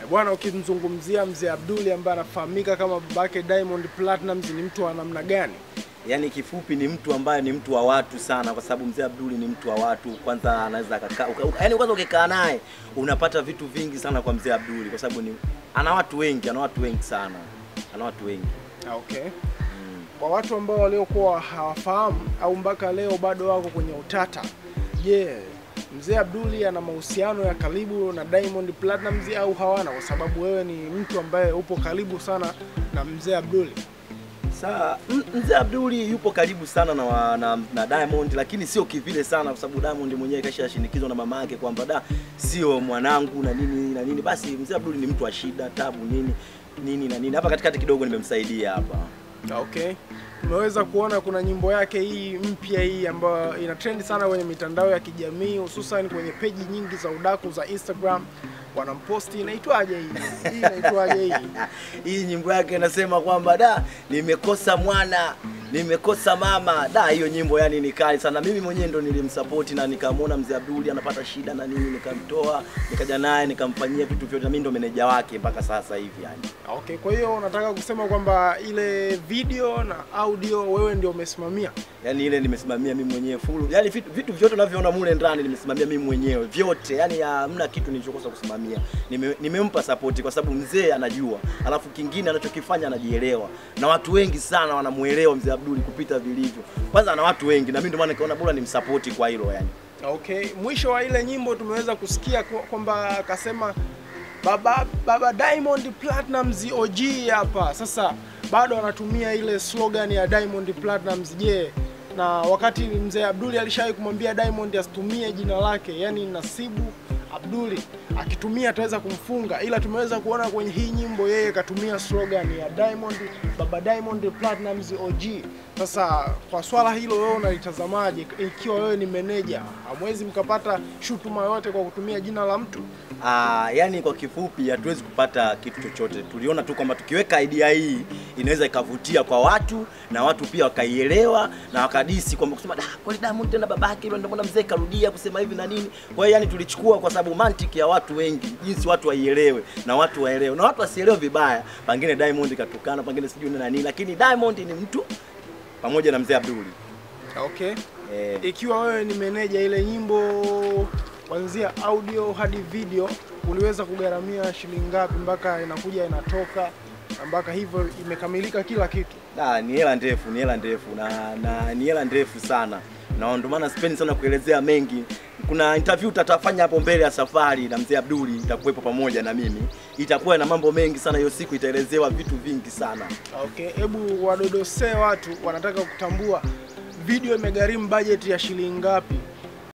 Bwana, ukimzungumzia mzee Abduli ambaye anafahamika kama babake Diamond Platnumz ni mtu wa namna gani? Yaani kifupi ni mtu ambaye ni mtu wa watu sana, kwa sababu mzee Abduli ni mtu wa watu. Kwanza anaweza akakaa, uka- uka- yaani kwanza ukikaa naye unapata vitu vingi sana kwa mzee Abduli, kwa sababu ni ana watu wengi, ana watu wengi sana, ana watu wengi. Ah, Okay. Kwa watu ambao waliokuwa hawafahamu au mpaka leo bado wako kwenye utata, je, mzee Abduli ana mahusiano ya karibu na Diamond Platnumz au hawana? Kwa sababu wewe ni mtu ambaye upo karibu sana na mzee Abduli. Saa m- mzee Abduli yupo karibu sana na, wa- na, na Diamond, lakini sio kivile sana, kwa sababu Diamond mwenyewe kashashinikizwa na mama yake kwamba da sio mwanangu na nini na nini. Basi mzee Abduli ni mtu wa shida, tabu nini nini na nini. Hapa katikati kidogo nimemsaidia hapa. Ah, Okay. Tumeweza kuona kuna nyimbo yake hii mpya hii ambayo ina trend sana kwenye mitandao ya kijamii hususan kwenye peji nyingi za udaku za Instagram. Wanamposti inaitwaje hii? Hii inaitwaje hii? Hii nyimbo yake inasema kwamba da nimekosa mwana nimekosa mama da. Hiyo nyimbo yani ni kali sana. Mimi mwenyewe ndo nilimsupport na nikamwona mzee Abduli anapata shida na nini, nikamtoa nikaja naye nikamfanyia vitu vyote, na mimi ndo meneja wake mpaka sasa hivi yani. Okay, kwa hiyo unataka kusema kwamba ile video na audio wewe ndio umesimamia? yani ile nimesimamia mimi mwenyewe full, yani vitu, vitu vyote unavyoona mule ndani nimesimamia mimi mwenyewe vyote, yani hamna kitu nilichokosa kusimamia. Nime, nimempa support kwa sababu mzee anajua, alafu kingine anachokifanya anajielewa, na watu wengi sana wanamuelewa mzee Abduli kupita vilivyo. Kwanza ana watu wengi, na mimi ndio maana nikaona bora nimsupport kwa hilo yani. Okay, mwisho wa ile nyimbo tumeweza kusikia kwa- kwamba akasema baba baba Diamond Platnumz OG hapa. Sasa bado anatumia ile slogan ya Diamond Platnumz. Je, na wakati mzee Abduli alishawahi kumwambia Diamond asitumie jina lake, yani Nasibu Abduli, akitumia ataweza kumfunga, ila tumeweza kuona kwenye hii nyimbo yeye katumia slogan ya Diamond baba Diamond Platnumz OG. Sasa kwa swala hilo wewe unalitazamaje? Ikiwa wewe ni meneja, hamwezi mkapata shutuma yote kwa kutumia jina la mtu? Ah, yani kwa kifupi hatuwezi kupata kitu chochote. Tuliona tu kwamba tukiweka idea hii inaweza ikavutia kwa watu na watu pia wakaielewa na wakadisi kwamba kusema da kweli Diamond tena babake ndio mbona mzee karudia kusema hivi na nini. Kwa hiyo yani tulichukua kwa sababu mantiki ya watu wengi, jinsi watu waielewe na watu waelewe na watu wasielewe vibaya. Pengine Diamond katukana, pengine sijui na nini, lakini Diamond ni mtu pamoja na mzee Abduli. Okay. Eh, Ikiwa wewe ni meneja, ile nyimbo kuanzia audio hadi video uliweza kugharamia shilingi ngapi mpaka inakuja inatoka na mpaka hivyo imekamilika kila kitu? Da, ni hela ndefu, ni hela ndefu na, na ni hela ndefu sana, na ndio maana sipendi sana kuelezea mengi. Kuna interview tatafanya hapo mbele ya safari na mzee Abduli, itakuwepo pamoja na mimi, itakuwa na mambo mengi sana. Hiyo siku itaelezewa vitu vingi sana. Okay, hebu wadodosee watu wanataka kutambua video imegharimu budget ya shilingi ngapi